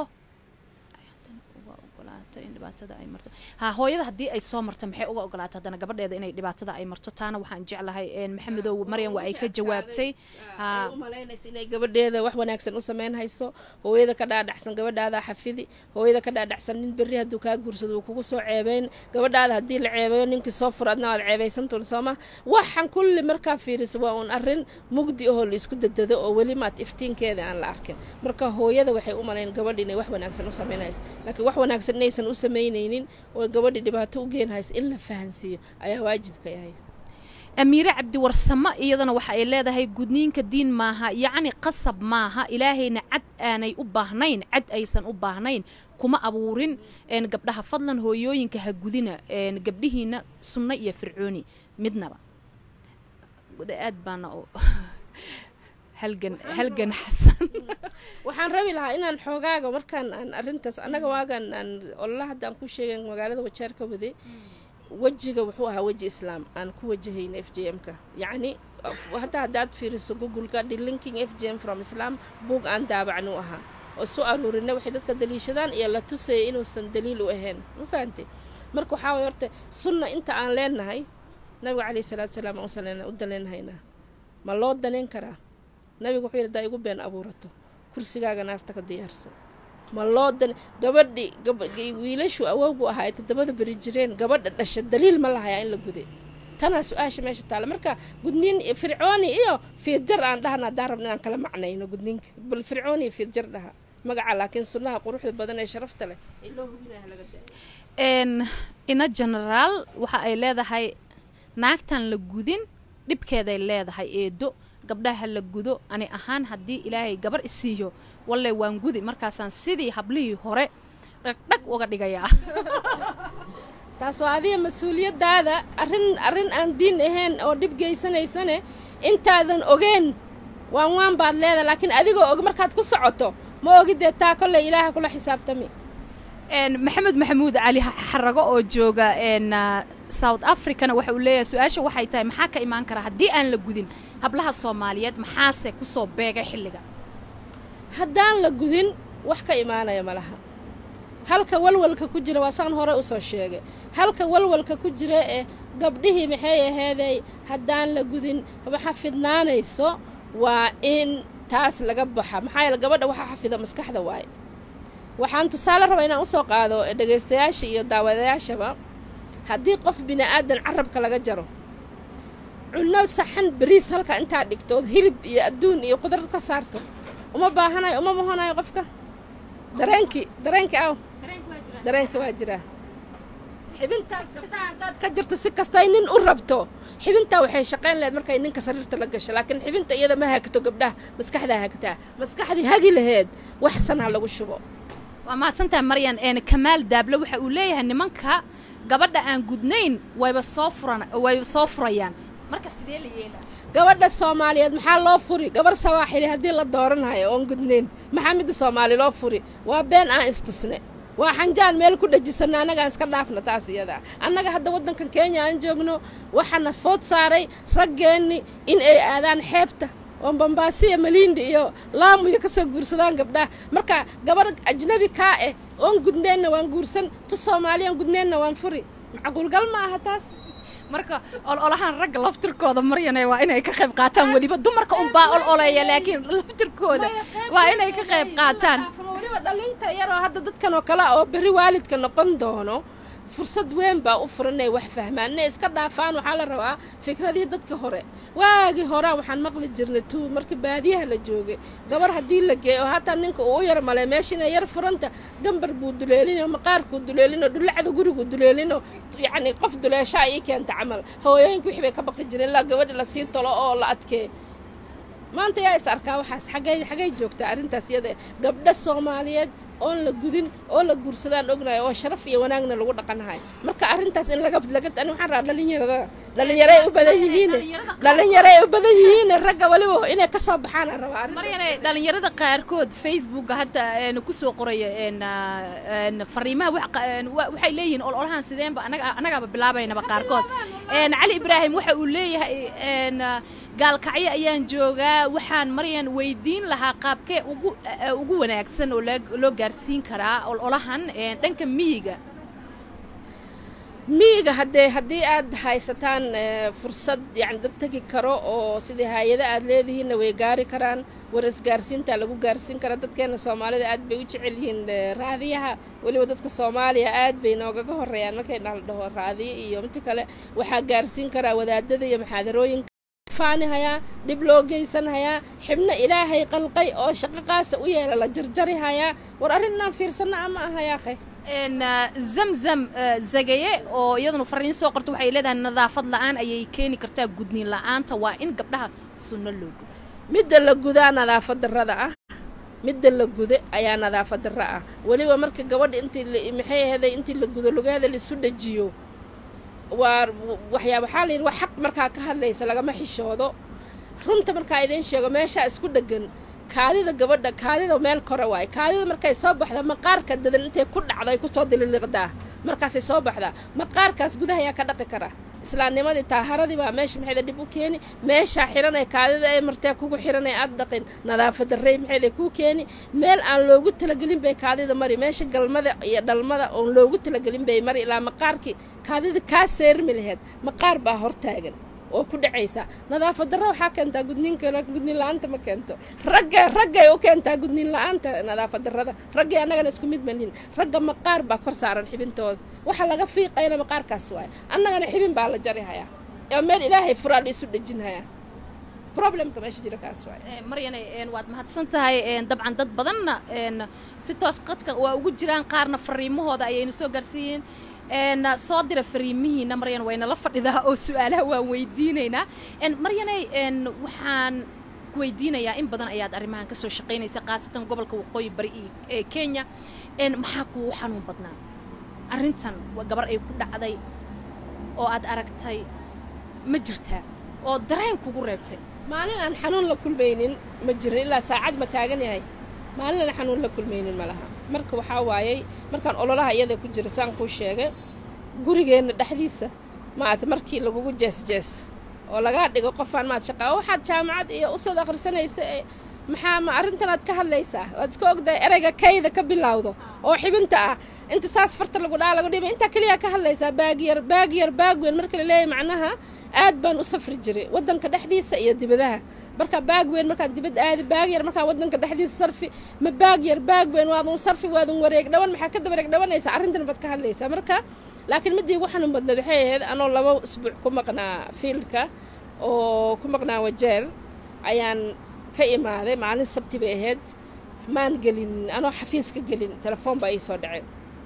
in dhibaatada ay marto ha hooyada haddii ay soo marto maxay uga ogolaato haddana gabadheeda inay dhibaatada ay marto taana waxaan jeclahay maxamedow maryan waa ay ka jawaabtay u malaynaysa inay gabadheeda wax wanaagsan u samayn hayso hooyada ka dhaadhacsan gabadhaada xafidi hooyada ka dhaadhacsan nin berri hadduu kaa guursado wuu kugu soo ceebeyn gabadhaada haddii la ceebeeyo ninkii soo furo adna waad ceebaysantuun sooma waxaan kulli markaa fiiriso waa uun arrin mugdi ahoo la isku dadado oo weli maad iftiinkeeda aan la arkin marka hooyada waxay u malayn gabadhi inay wax wanaagsan u samayn hayso laakiin wax wanaagsan inaysan u samaynaynin oo gabadhi dhibaato u geen haysa in la fahansiiyo ayaa waajibka yahay amiire cabdiwarsamo iyadana waxa ay leedahay gudniinka diin maaha yacni qasab maaha ilaahayna cad aanay u baahnayn cad aysan u baahnayn kuma abuurin gabdhaha fadlan hooyooyinka ha gudina gabdhihiina sunno iyo fircooni midnaba aad baana halgan halgan xasan waxaan rabi lahaa inaan xoogaaga markaan aan arrintaas annaga waagan aan olala hadda aan ku sheegan magaalada wajeer ka waday wejiga wuxuu ahaa weji islaam aan ku wajahayna f j m-ka yacni hadda haddaad fiiriso google-ka delinking f j m from islam buug aan daabacni u ahaa oo soo aruurina waxay dadka daliishadaan iyo la tusayay inuusan daliil u ahayn ma fahantay marka waxaa way horta sunna inta aan leenahay nabiga calayhi salaatu salaam aan u daleenahaynaa ma loo danayn karaa nabigu wuxuu yidhi haddaa igu been abuurato kursigaaga naarta ka diyaarso ma loo dan gabadhi wiilashu awowgu ahaa ay toddobada beri jireen gabadha dhasha daliil ma lahayaa in la guday tanaa su-aasha meesha taala marka gudniin fircooni iyo fiidjar aan dhahna haddaan rabna inaan kala macnayno gudniinka bal fircooni iyo fiidjar dhaha magaca laakiin sunnaha quruxda badan ee sharafta leh ee loo hubinaya laga da ina genaraal waxa ay leedahay naagtan la gudin dhibkeeday leedahay eedo gabdhaha la gudo ani ahaan haddii ilaahay gabar isiiyo walle waan gudi markaasaan sidii hablihii hore dhagdhag uga dhigayaa taas oo adiga mas-uuliyaddaada arrin arrin aan diin ahayn oo dhib geysanaysane intaadan ogeen waan waan baad leedahay laakiin adigoo og markaad ku socoto ma ogidee taa kolley ilaaha kula xisaabtami maxamed maxamuud cali xarago oo jooga south africana waxa uu leeyahay su-aasha waxay tahay maxaa ka imaan kara haddii aan la gudin hablaha soomaaliyeed maxaase kusoo beegay xilliga haddaan la gudin wax ka imaanaya ma laha halka walwalka ku jira waa saan hore usoo sheegay halka walwalka ku jira ee gabdhihii maxay aheeday haddaan la gudin waxa fidnaanayso waa in taas laga baxa maxaa yeele gabadha waxaa xafida maskaxda waaye waxaan tusaale rabaa inaan usoo qaado dhegaystayaasha iyo daawadayaashaba haddii qof bini aadan carabka laga jaro cunno saxan beriis halka intaa dhigto ood hilib iyo adduun iyo qudrad ka saarto uma baahanayo uma mahonayo qofka dareenkii dareenkii aw dareenkii waa jiraa xibintaas gabdhaha haddaad ka jirto si kastay nin u rabto xibintaa waxay shaqayn laheyd markay ninka sariirta la gasho laakiin xibinta iyada ma hagto gabdhaha maskaxdaa hagtaa maskaxdii hagi laheed wax san ha lagu shubo waa mahadsantahay maryan kamaal daable waxa uu leeyahay nimanka gabadha aan gudnayn wayba soo furan wayba soo furayaan marka sidee la yeela gabadha soomaaliyeed maxaa loo furi gabar sawaaxili haddii la dooranayo oon gudnayn maxaa midda soomaali loo furi waa been aan istusne waa xanjaan meel ku dhejisana annagaan iska dhaafna taas iyadaa annaga hadda waddankan kenya aan joogno waxaana food saaray raggeenni in ay aadaan xeebta oo bambaasiya maliindi iyo laamuyo ka soo guursadaan gabdhaha marka gabar ajnabi kaa eh oon gudneenna waan guursan tu soomaaliyan gudneenna waan furi macquulgal ma aha taas marka ololahaan ragga laftirkooda maryane waa inay ka qayb qaataan weliba dumarka unbaa ol oleeya laakiin laftirkooda waa inay ka qayb qaataan weliba dhalinta yaroo hadda dadkan oo kale oo berri waalidka noqon doono fursad weyn baa u furan inay wax fahmaan inay iska dhaafaan waxaa la rabaa fikradihii dadka hore waagii horaa waxaan maqli jirnay tu markii baadiyaha la joogay gabar haddii la geeyo oo hataa ninka uu u yar malay meesha inay yar furanta gambar buu duleelinoo maqaarkuu duleelinoo dhulacda guriguu duleelinoo yacni qof duleeshaa ii keenta camal hawooyooyinka wixii bay ka baqi jireen ilaa gabadhi lasii tolo oo la adkee maanta yaa is arkaa waxaas xagay xagay joogtaa arrintaas iyada gabdho soomaaliyeed oon la gudin oo la guursadaan ognahay oo sharaf iyo wanaagna lagu dhaqanahay marka arrintaas in laga laga ani waxaan rabaa dhalinyarada dhalinyaray u badan yihiin dhalinyaray u badan yihiin ragga waliba inay ka soo baxaan aan rabaa arrintaas. maryane dhalinyarada qaarkood facebooka hadda een, kusoo qoraya een, ah, een, fariimaha wax qa- een, wa- waxay leeyihiin ololahan sideenba anaga annagaaba bilaabaynaba qaarkood Een, cali ibraahim waxa uu leeyahay een, ah, gaalkacyo ayaan joogaa waxaan maryan weydiin lahaa qaabkee ugu eh, ugu wanaagsan oo loo- loo gaarsiin karaa ololahan een, dhanka miyiga miyiga haddee haddii aad haysataan eh, fursad yani dad tegi karo oo sidii hay-ada aad leedihiinna way gaari karaan war isgaarsiinta lagu gaarsiin karaa dadkeena soomaalida aad bay u jecel yihiin eh, raadiyaha weliba dadka soomaaliya aad bay noogaga horeeyaan markay dhal dhaho raadiyo iyo inta kale waxaa gaarsiin karaa wadaadada iyo maxaadarooyinka faanihayaa dhib loo geysanhayaa xibno ilaahay qalqay oo shaqaqaasa u yeela la jarjarihayaa war arrinaan fiirsanna ama ahayaaqe een ah, zamzam ah, zagaye oo iyaduna fariin soo qorta waxay leedahay nadaafad la'aan ayay keeni kartaa gudniin la'aanta waa in gabdhaha sunno loo gudo midda la gudaa nadaafad darrada ah midda la guda ayaa nadaafad darro ah weliba marka gabadha intii la- maxay ahaday intii la gudo lugaheeda laisu dhajiyo waa waxyaa waxaa la yidhi wax xaq markaa ka hadlaysa lagama xishoodo runta markaa idiin sheego meeshaa isku dheggan kaadida gabadha kaadida meel kore waaye kaadida markay soo baxda maqaarka dadan intay ku dhacday kusoo dililiqdaa markaasay soo baxdaa maqaarkaas gudaha ayaa ka dhaqi kara islaamnimadii taaharadii baa meesha maxayda dhib u keeni meeshaa xiran ee kaadida ee martee kugu xiran ee aad dhaqin nadaafad darrey maxayda kuu keeni meel aan loogu talagelin bay kaadida mari meesha galmada iyo dhalmada oon loogu talagelin bay mari ilaa maqaarkii kaadida kaa seermi laheed maqaar baa hortaagan oo ku dhacaysa nadaafad darro waxaa keentaa gudniinka gudniin la-aanta ma keento ragga raggay u keentaa gudniin la-aanta nadaafad darrada raggay annagana isku mid malhin ragga maqaar baa kor saaran xibintooda waxa laga fiiqayna maqaarkaas waaye annagana xibin baa la jari hayaa ee meel ilaahay furaa la isu dhejin hayaa problemka meesha jira kaas waaye Eh, maryane een, waad mahadsan tahay een, dabcan dad badanna een, si toos qadka waa ugu jiraan qaarna fariimahooda ayayna soo gaarsiiyeen een, soo dira fariimihiina maryan wayna la fadhidaa oo su-aalaha waan weydiinaynaa Een, maryane een, waxaan ku weydiinayaa in badan ayaad arrimahan kasoo shaqaynaysa khaasatan gobolka waqooyi bari iyo- ee kenya Een, maxaa kugu xanuun badnaa arrintan waa gabar ay ku dhacday oo aad aragtay ma jirtaa oo dareen kugu reebtay maalin aan xanuun la kulmaynin ma jirin ilaa saacad ma taagan yahay maalin aan xanuun la kulmaynin ma laha marka waxaa waayey markaan ololaha iyada ku jira saan kuu sheegay gurigeenna dhexdiisa maat markii lagugu jees-jees oo lagaa dhigo qofaan maad shaqaa waxaad jaamacad iyo usad akhrisanaysa ee maxaa ma arrintanaad ka hadlaysaa waad iska ogdahay ereyga kayda ka bilowdo oo xibinta ah inta saas farta lagu dhaa lagu dhibay intaa keliya ka hadlaysaa baag yar baag yar baag weyn marka la leeyahay macnaha aad baan u safri jiray waddanka dhexdiisa iyo dibadaha marka baag weyn markaad dibad aadi baag yar markaa waddanka dhexdiisa sarfi ma baag yar baag weyn waadun sarfi waadun wareeg dhawan maxaa ka dabareeg dhawanaysaa arrintan baad ka hadlaysaa marka laakiin midii ugu xanuun badneed waxay ahayd anoo laba usbuuc ku maqnaa fiilka oo ku maqnaa wajeer ayaan ka imaaday maalin sabti bay ahayd maan gelin anoo xafiiska gelin telefoon baa ii soo dhacay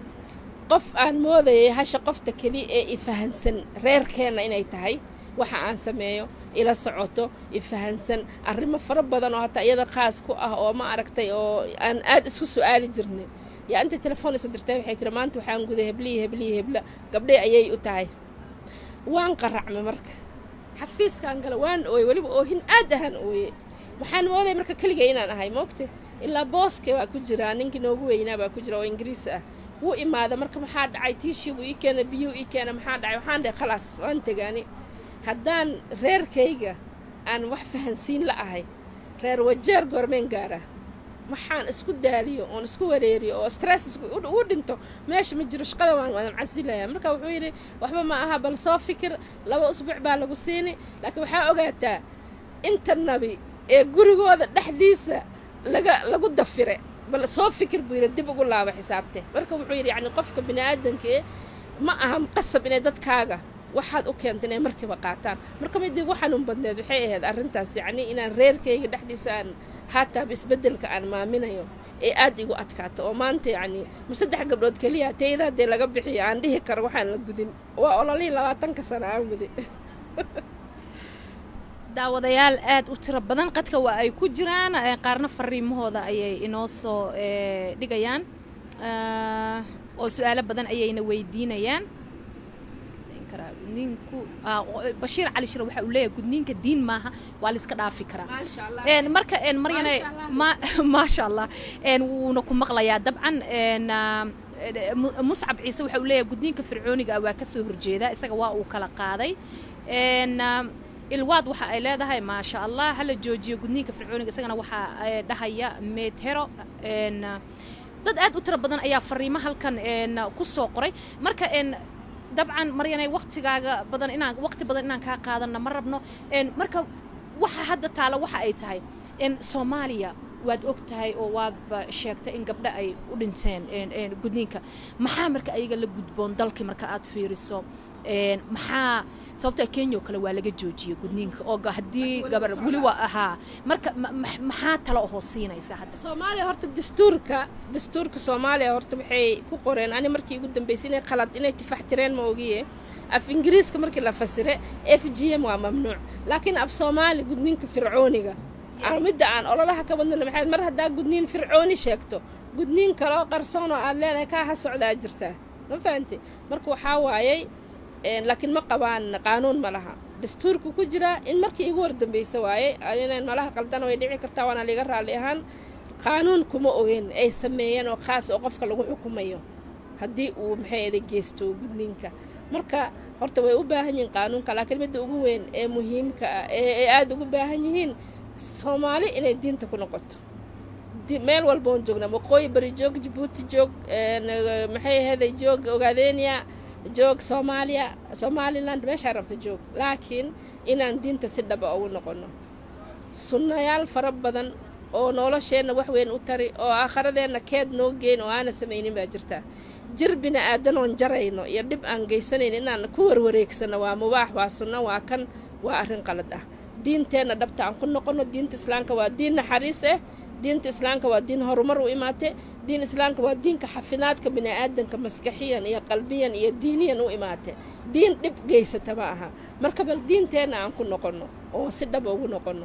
qof aan moodayay hasha qofta keliya ee i fahansan reerkeenna inay tahay waxa aan sameeyo ila socoto i fahansan arrimo fara badan oo hataa iyada khaas ku ah oo ma aragtay oo aan aad isku su-aali jirnay yaa inta telefoon iso dirtay waxay tiri maanta waxaan guday hebliyi hebliyi hebla gabdhay ayay u tahay waan qaracmay marka xafiiskaan gala waan ooyey weliba oohin aad ahaan ooye waxaan moodaya marka keligay inaan ahay moogte ilaa booske baa ku jira ninkii noogu weynaa baa ku jira oo ingiriis ah wuu imaada marka maxaa dhacay tiishii buu ii keena biyuu ii keena maxaa dhacay waxaan dhahay khalaas waan tegaani haddaan reerkayga aan wax fahansiin la ahay reer wajeer goormeen gaara waxaan isku daaliyo oon isku wareeriyo oo stress ugu dhinto meesha ma jiro shaqada waan waadan casilaya marka wuxuu yidhi waxba ma aha bal soo fikir laba usbuuc baa lagu siini laakiin waxaa ogaataa inta nabi ee gurigooda dhexdiisa laga lagu dafire bal soo fikir buu yidhi dib ugu laaba xisaabte marka wuxuu yidhi yacni qofka bini aadamkee ma aha qasab inay dadkaaga waxaad u keenta inay markiiba qaataan marka midii ugu xanuun badneed waxay ahayd arrintaas yacni inaan reerkayga dhexdiisa aan haataaba isbeddelka aan maaminayo ee aad igu adkaato oo maanta yacni ma saddex gabdhood keliya tayada haddee laga bixiyo aan dhihi karo waxaan la gudin waa ololihii labaatanka sano aan waday daawadayaal aad u tiro badan qadka waa ay ku jiraan qaarna fariimahooda ayay inoo soo dhigayaan oo su-aalo badan ayayna weydiinayaan gudniinku bashiir cali shire waxa uu leeyahay gudniinka diin maaha waa la iska dhaafi karaa marka maryane maasha allah wuuna ku maqlayaa dabcan muscab ciise waxa uu leeyahay gudniinka fircooniga waa ka soo horjeeda isaga waa uu kala qaaday ilwaad waxa ay leedahay maasha allah hala joojiyo gudniinka fircooniga isagana waxaa dhahaya meedhero dad aad u tiro badan ayaa fariimo halkan ku soo qoray marka dabcan maryanay waktigaaga badan inaan waqti badan inaan kaa qaadanna ma rabno marka waxa hadda taalo waxa ay tahay soomaaliya waad og tahay oo waadba sheegtay in gabdho ay u dhinteen gudniinka maxaa marka ayaga la gudboon dalkii marka aad fiiriso maxaa sababta kenya oo kale waa laga joojiyey gudniinka oo haddii gabar weli waa ahaa marka maxaa talo ohoo siinaysa hadda soomaaliya horta dastuurka dastuurka soomaaliya horta waxay ku qoreen ani markii ugu dambaysay inay qalad inay tifaxtireen ma ogiye af ingiriiska markii la fasire f g m waa mamnuuc laakiin af soomaali gudniinka fircooniga midda aan ololaha ka wadnana maxay mar haddaa gudniin fircooni sheegto gudniin kaloo qarsoon oo aad leedahay kaa ha socdaa jirtaa ma fahamte marka waxaa waayey laakiin ma qabaan qaanuun ma laha dastuurku ku jiraa in markii igu wardambaysa waaye inaan malaha qaldana way dhici kartaa waana liga raalli ahaan qaanuun kuma ogen ay sameeyeen oo khaas oo qofka lagu xukumayo haddii uu maxay ada geysto gudniinka marka horta way u baahan yihiin qaanuunka laakiin midda ugu weyn ee muhiimka ah ee aada ugu baahan yihiin soomaali inay diinta ku noqoto meel walba oon joognaa waqooyi bari joog jabuuti joog maxay ahaday joog ogaadeenya joog soomaaliya somaliland meeshaa rabta joog laakiin inaan diinta si dhaba ugu noqono sunnayaal fara badan oo nolosheenna wax weyn u tari oo aakharadeenna keed noo geyn oo aana samaynin baa jirta jir bini aadanoon jarayno iyo dhib aan geysanayn inaan ku warwareegsano waa mubaax waa sunno waa kan waa arrin qalad ah diinteenna dhabta aan ku noqono diinta islaamka waa diin naxariis ah diinta islaamka waa diin horumar u imaate diin islaamka waa diinka xafidaadka bini'aadanka maskaxiyan iyo qalbiyan iyo diiniyan u imaate diin dhib geysata ma aha marka bal diinteenna aan ku noqonno oo si dhab ugu noqonno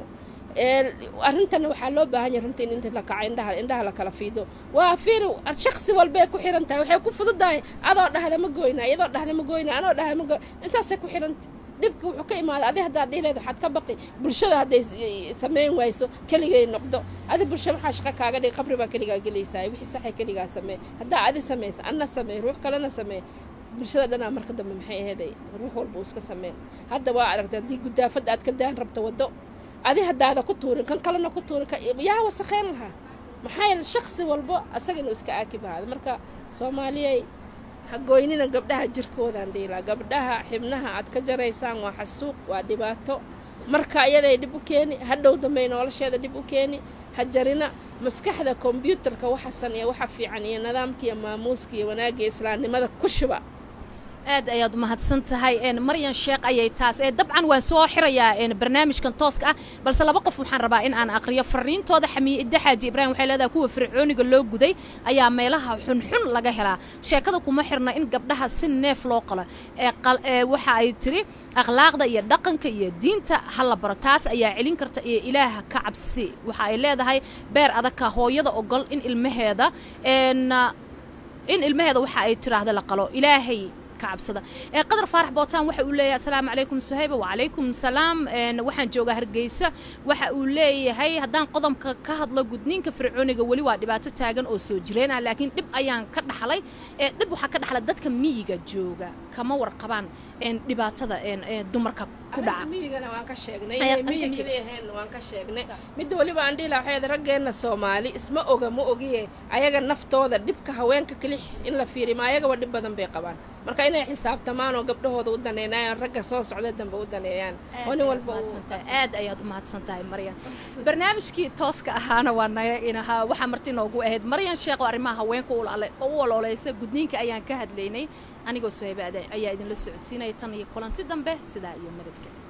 arrintana waxaa loo baahan yahay runtii in inta la kaco indhaha indhaha la kala fiido waa fiiri shaksi walbay ku xiran tahay waxay ku fududahay adoo dhahda ma goyna iyadoo dhahda ma goyna anoo dhahda ma goy intaasay ku xiranta dhibka wuxuu ka imaaday adi haddaad dhihileed waxaad ka baqi bulshada hadday samayn wayso keligay noqdo adi bulsha maxaa shaqo kaaga dhigi qabri baa keligaa gelaysaa wixii saxay keligaa samee haddaa adi samaysa anna samee ruux kalena samee bulshada dhanaa marka dambe maxay aheeday ruux walba uu iska sameyn hadda waa aragtay haddii gudaafad aad ka daan rabto waddo adi haddaada ku tuurin kan kalena ku tuurin yaa wasakheyn lahaa maxaa yeele shaksi walbo asaga inuu iska aakib ahaada marka soomaaliyay hagoynina gabdhaha jirkoodaan dhiilaa gabdhaha xibnaha aad ka jaraysaan waa xasuuq waa dhibaato marka iyaday dhib u keeni hadhow dambey nolosheeda dhib u keeni ha jarina maskaxda kombyuutarka waxasan iyo waxa fiican iyo nidaamka iyo maamuuska iyo wanaagga iyo islaamnimada ku shuba aad ayaad umahadsan tahay maryan sheekh ayay taas ee dabcan waan soo xirayaa barnaamijkan tooska ah balse laba qof waxaan rabaa in aan aqriyo fariintooda xamiye idda xaaji ibraahim waxay leedahay kuwa fircooniga loo guday ayaa meelaha xunxun laga helaa sheekada kuma xirna in gabdhaha si neef loo qalo ee waxa ay tiri akhlaaqda iyo dhaqanka iyo diinta ha la baro taas ayaa celin karta iyo ilaaha ka cabsi waxa ay leedahay beer adagka hooyada ogol in ilmaheeda in ilmaheeda waxa ay tiraahda la qalo ilaahay كعبسده قدر فارح بوتان waxa uu leeyahay assalaamu calaykum suhayba wacalaykum salaam waxaan joogaa hargeysa waxa uu leeyahay haddaan qodobka ka hadlo gudniinka fircooniga weli waa dhibaato taagan oo soo jireen ah laakiin dhib ayaan ka dhaxlay dhib waxaa ka dhaxlay dadka miyiga jooga kama warqabaan dhibaatada dumarka ku dhaca miyigana waan ka sheegnay miyi keliyahayn waan ka sheegnay midda weliba aan dhihi laha waxay raggeenna soomaali isma oga ma ogiye ayaga naftooda dhibka haweenka kelix in la fiiriyo ma ayagaba dhib badan bay qabaan marka inay xisaabtamaan oo gabdhahooda u daneynayaan ragga soo socda dambe u daneeyaan oo nin walba aad ayaad u mahadsan tahay maryan barnaamijkii tooska ahaana waa naga inahaa waxaa marti noogu ahayd maryan sheekh oo arrimaha haweenka u ololeysa gudniinka ayaan ka hadlaynay anigoo suhayba ayaa idinla socodsiinaya tan iyo kulanti dambe sidaa iyo nabadgelya